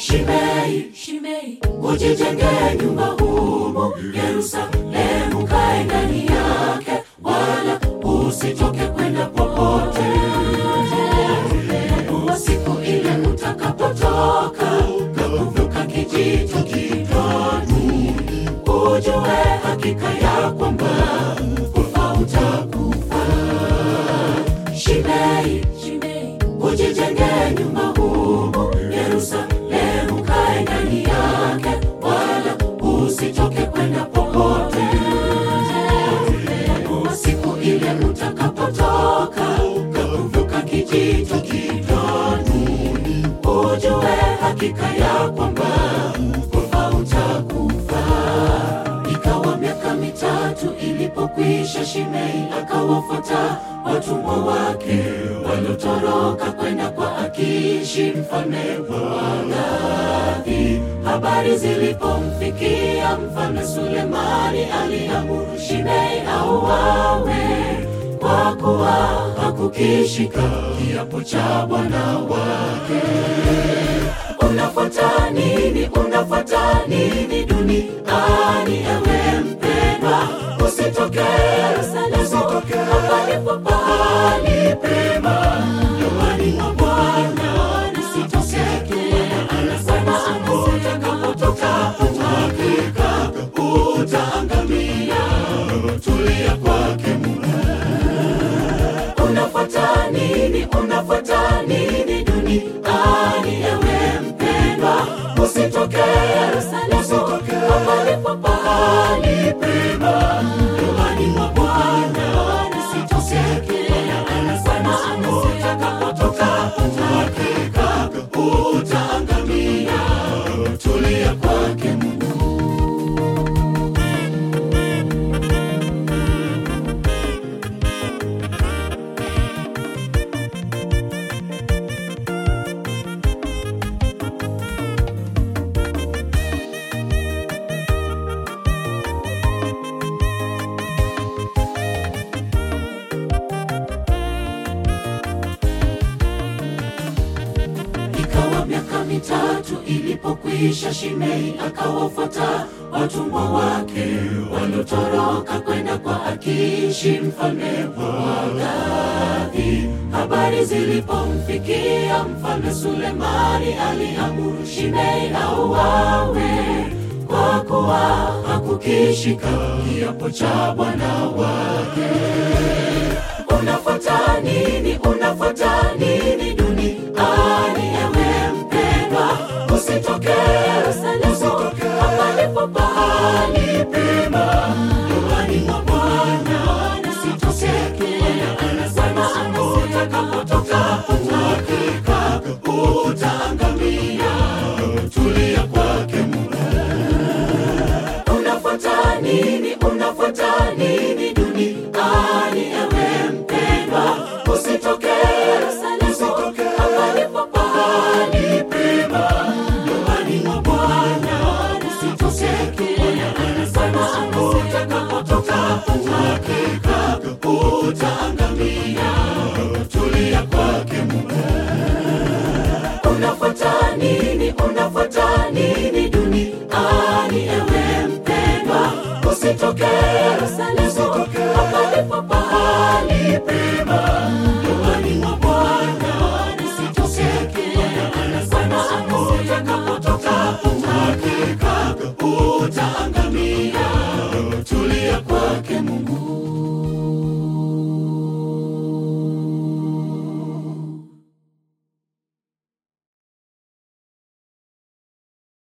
Shimei, Shimei, ujijenge nyumba humu Yerusalemu, kae ndani yake, wala usitoke kwenda popote. Kwa siku ile utakapotoka na kuvuka kijito Kidroni, ujue hakika ya kwamba kufa utakufa. Shimei, Shimei, ujijenge nyumba humu Yerusalemu, kae ndani yake, wala usitoke kwenda popote. Kwa siku ile utakapotoka na kuvuka kijito Kidroni, ujue hakika ya kwamba kufa utakufa. Ikawa miaka mitatu ilipokwisha, Shimei akawafuata watumwa wake waliotoroka kwenda kwa Akishi mfalme wa Gathi. Habari zilipomfikia mfalme Sulemani, aliamuru Shimei auawe kwa kuwa hakukishika kiapo cha bwana wake. Unafuata nini? Unafuata nini duniani, ewe mpendwa? Usitoke Yerusalemu, palipo pahali pema nyumbani mwa Bwana. Usitoseke, anasema utakapotoka, hakika utaangamia. Tulia kwake Mungu. Unafuata nini? Unafuata nini duniani, ewe mpendwa? Usitoke Yerusalemu, palipo pahali pema nyumbani mwa Bwana. Usitoseke, anasema utakapotoka, hakika utaangamia. Tulia kwake Mungu. Ikawa miaka mitatu ilipokwisha, Shimei akawafuata watumwa wake waliotoroka kwenda kwa Akishi mfalme wa Gathi. Habari zilipomfikia mfalme Sulemani, aliamuru Shimei auawe kwa kuwa hakukishika kiapo cha bwana wake. Unafuata nini? Unafuata nini duniani, ewe mpendwa? Usitoke Yerusalemu, palipo pahali pema nyumbani mwa Bwana. Usitoseke, anasema utakapotoka, hakika utaangamia. Tulia kwake Mungu. Unafuata nini? Unafuata nini duniani, ewe mpendwa? Usitoke Yerusalemu, palipo pahali pema nyumbani mwa Bwana. Usitoseke, anasema utakapotoka, hakika utaangamia. Tulia kwake Mungu. Unafuata nini? Unafuata nini duniani, ewe mpendwa? Usitoke Yerusalemu, palipo pahali pema nyumbani mwa Bwana. Usitoseke, anasema utakapotoka, hakika utaangamia. Tulia kwake Mungu.